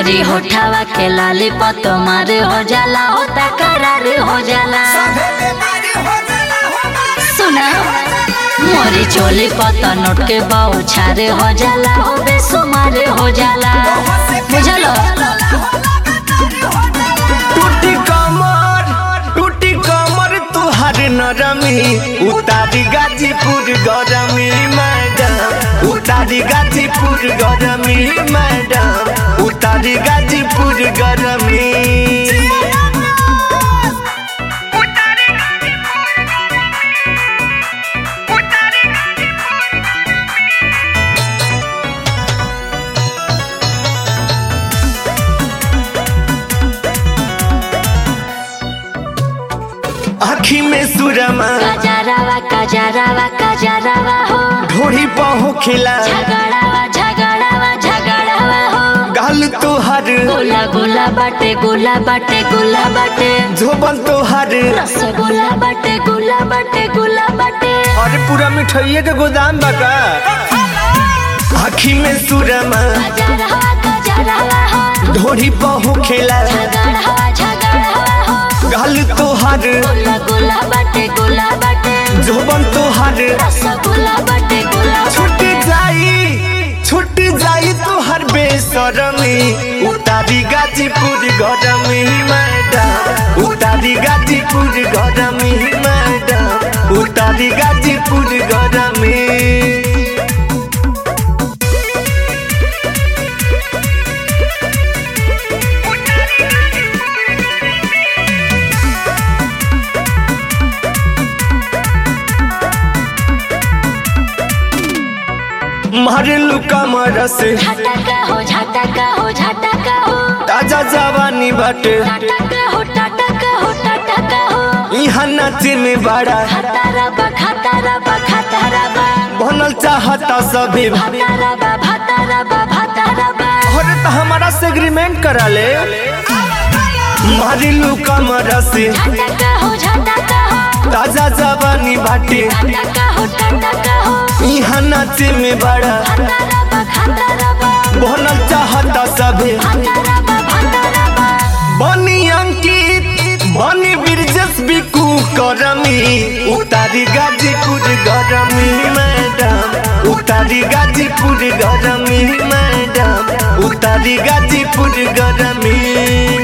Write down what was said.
मोरी होठावा के लाली पतो मारे हो जाला होता करार हो जाला सुना मोरी चोली पता नोट के बाऊ छारे हो जाला हो बेसुमारे हो जाला बुझलो टूटी कमर टूटी कमर तुहार नरमी उतारी गाजीपुर गरमी मैडम उतारी गाजीपुर गरमी मैडम उतारी गाजीपुर गरमी आखी में सुरमा कजरावा कजरावा कजरावा हो ढोड़ी पहो खिला झगड़ावा झगड़ावा झगड़ावा हो गाल तोहार गोला गोला बाटे गोला बाटे गोला बाटे झोबन तोहार रसगुल्ला बाटे गोला बाटे गोला बाटे अरे पूरा मिठाइये के गोदाम बका आखी में सुरमा कजरावा कजरावा हो ढोड़ी पहो खिला झगड़ावा झगड़ावा हो गाल तोहार गोला गोला बाटे गोला बाटे झोबन तोहार रसगुल्ला बाटे गोला छुट जाई छुट जाई तोहर बेसरमी उतारी गाजीपुर गरमी मैडम उतारी गाजीपुर गरमी मैडम उतारी गाजीपुर गरमी मारेलू कमर से झटका हो झटका हो झटका हो ताजा जवानी बाटे टटका हो टटका हो टटका हो यहाँ नाचे में बड़ा खतरा बा खतरा बा खतरा बा बनल चाहता सभी भतरा बा भतरा बा भतरा बा अरे तो हमारा से एग्रीमेंट करा ले मारिलू कमर से झटका हो झटका हो ताजा जवानी बाटे टटका हो टटका हो यहाँ नाचे में बड़ा खतरा बा खतरा बा बनल चाहता सभी भतरा बा भतरा बा बनी अंकित बनी बिरजस बिकू करमी उतारी गाजीपुर गरमी मैडम उतारी गाजीपुर गरमी मैडम उतारी गाजीपुर गरमी